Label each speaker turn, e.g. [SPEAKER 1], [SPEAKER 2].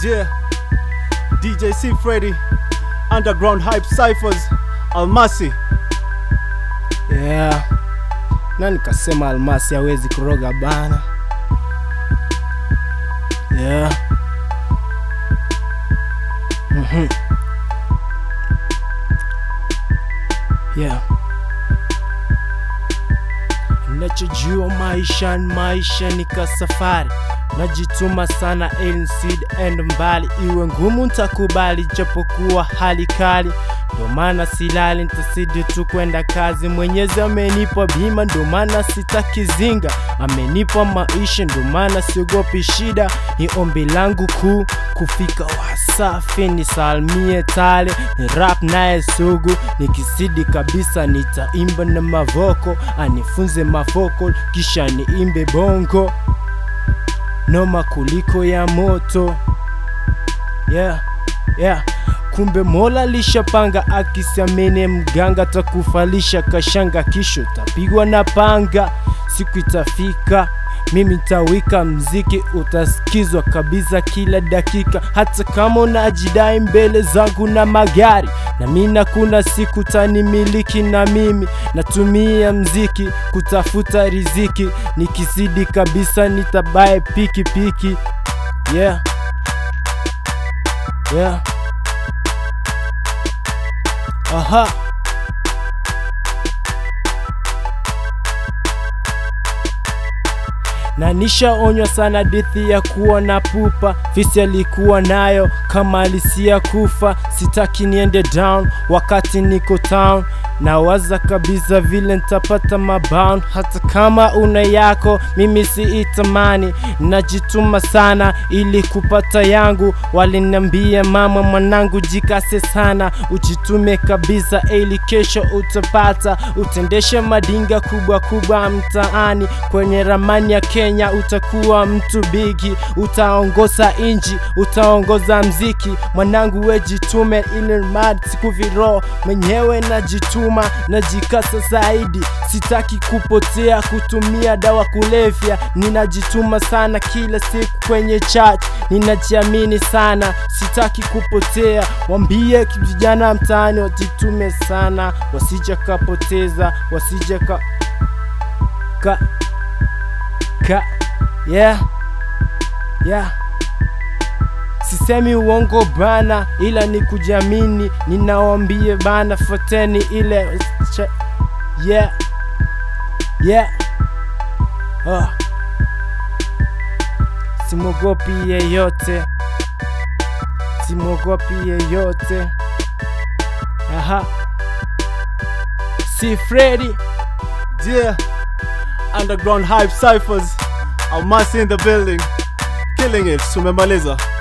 [SPEAKER 1] Yeah, DJ C Freddy, Underground Hype Cyphers, Almasi.
[SPEAKER 2] Yeah. Na nikasema Almasi hawezi kuroga bana. Yeah. Mhm. Yeah. Nachojua maisha maisha ni kasafari najituma sana insid and mbali iwe ngumu ntakubali japokuwa hali kali ndo maana silali ntasidi tu kwenda kazi mwenyezi amenipa bima ndo maana sitakizinga amenipa maisha ndo maana siogopi shida ni ombi langu kuu kufika wasafi nisalmie tale ni rap naye sugu nikisidi kabisa nitaimba na mavoko anifunze mafoko kisha niimbe bongo noma kuliko ya moto yeah, yeah. kumbe mola lishapanga akisiamene mganga takufalisha kashanga kisho tapigwa na panga siku itafika mimi ntawika mziki utasikizwa kabisa kila dakika hata kama unajidai mbele zangu na magari na mina kuna siku tanimiliki na mimi natumia mziki kutafuta riziki nikizidi kabisa nitabaye piki piki yeah. Yeah. Aha. na nishaonywa sana dithi ya kuwa na pupa fisi alikuwa nayo kama alisia kufa sitaki niende down wakati niko town nawaza kabisa vile ntapata mabound hata kama una yako mimi siitamani najituma sana ili kupata yangu waliniambia mama mwanangu jikase sana ujitume kabisa ili kesho utapata utendeshe madinga kubwa kubwa mtaani kwenye ramani ya kenya utakuwa mtu bigi utaongoza inji utaongoza mziki mwanangu we jitume ili mad sikuviro mwenyewe najituma najikasa zaidi sitaki kupotea kutumia dawa kulevya ninajituma sana kila siku kwenye chat ninajiamini sana sitaki kupotea wambie vijana mtaani wajitume sana wasija kapoteza wasija ka ka ka yeah yeah sisemi uongo bana ila ni kujiamini ninawambie bana fateni ile cha, yeah yeah oh. simogopi yeyote simogopi yeyote aha si fredi
[SPEAKER 1] Yeah, Underground Hype Cyphers, Almasi in the building. Killing it, tumemaliza.